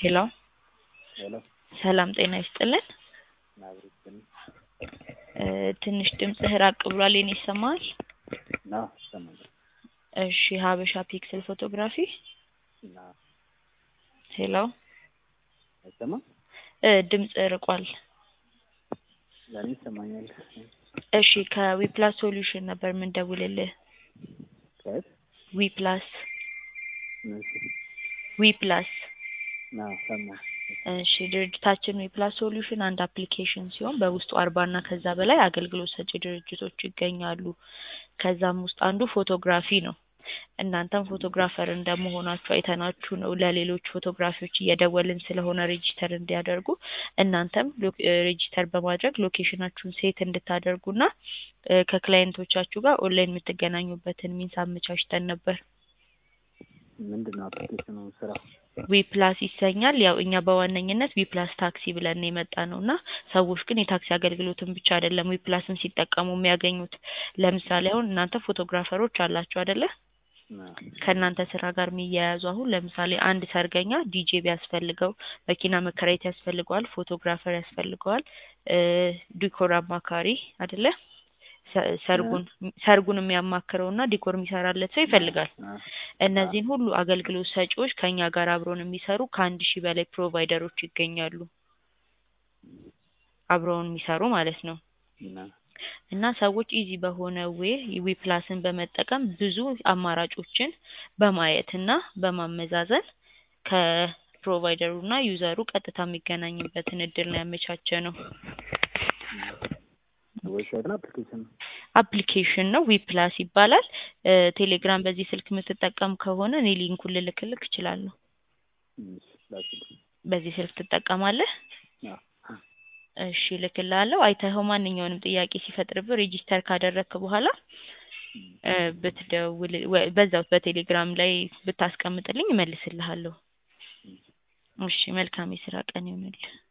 ሄሎ ሄሎ ሰላም ጤና ይስጥልን። ናብሪትን እ ትንሽ ድምፅህ ራቅ ብሏል። የኔ ይሰማል? ና ይሰማል እሺ ሀበሻ ፒክስል ፎቶግራፊ ና ሄሎ አይሰማም? እ ድምፅ ርቋል። ለእኔ ይሰማኛል። እሺ ከዊፕላስ ሶሉሽን ነበር የምንደውልልህ። ከየት? ዊፕላስ እሺ ዊፕላስ ና ሰማ እሺ ድርጅታችን ዊፕላስ ሶሉሽን አንድ አፕሊኬሽን ሲሆን በውስጡ አርባ እና ከዛ በላይ አገልግሎት ሰጪ ድርጅቶች ይገኛሉ። ከዛም ውስጥ አንዱ ፎቶግራፊ ነው። እናንተም ፎቶግራፈር እንደመሆናችሁ አይተናችሁ ነው ለሌሎች ፎቶግራፊዎች እየደወልን ስለሆነ ሬጂስተር እንዲያደርጉ እናንተም ሎ- እ ሬጂስተር በማድረግ ሎኬሽናችሁን ሴት እንድታደርጉና እ ከክላይንቶቻችሁ ጋር ኦንላይን የምትገናኙበትን ሚንስ አመቻችተን ነበር። ምንድን ነው አፕሊኬሽኑ ስራ? ዊፕላስ ይሰኛል። ያው እኛ በዋነኝነት ዊፕላስ ታክሲ ብለን ነው የመጣ ነው እና ሰዎች ግን የታክሲ አገልግሎትን ብቻ አይደለም ዊፕላስን ሲጠቀሙ የሚያገኙት። ለምሳሌ አሁን እናንተ ፎቶግራፈሮች አላችሁ አይደለ? ና ከእናንተ ስራ ጋር የሚያያዙ አሁን ለምሳሌ አንድ ሰርገኛ ዲጄ ቢያስፈልገው፣ መኪና መከራየት ያስፈልገዋል፣ ፎቶግራፈር ያስፈልገዋል፣ እ ዲኮር አማካሪ አይደለ? ሰ- ሰርጉን ሰርጉን የሚያማክረው እና ዲኮር የሚሰራለት ሰው ይፈልጋል። ና እነዚህን ሁሉ አገልግሎት ሰጪዎች ከኛ ጋር አብረውን የሚሰሩ ከአንድ ሺህ በላይ ፕሮቫይደሮች ይገኛሉ። አብረውን የሚሰሩ ማለት ነው። ና እና ሰዎች ኢዚ በሆነ ዌይ ዊፕላስን በመጠቀም ብዙ አማራጮችን በማየት እና በማመዛዘን ከፕሮቫይደሩ እና ዩዘሩ ቀጥታ የሚገናኝበትን እድል ነው ያመቻቸ ነው። ዌብሳይት ነው አፕሊኬሽን ነው? አፕሊኬሽን ነው ዊፕላስ ይባላል። እ ቴሌግራም በዚህ ስልክ የምትጠቀም ከሆነ እኔ ሊንኩን ልልክልክ እችላለሁ። እሺ ላኪልኝ። በዚህ ስልክ ትጠቀማለህ? ና እሺ እልክልሃለሁ። አይተኸው ማንኛውንም ጥያቄ ሲፈጥርብህ ሬጂስተር ካደረግክ በኋላ እ ብትደውል ወ- በዛው በቴሌግራም ላይ ብታስቀምጥልኝ እመልስልሃለሁ። እሺ መልካም የስራ ቀን ይሁንልህ።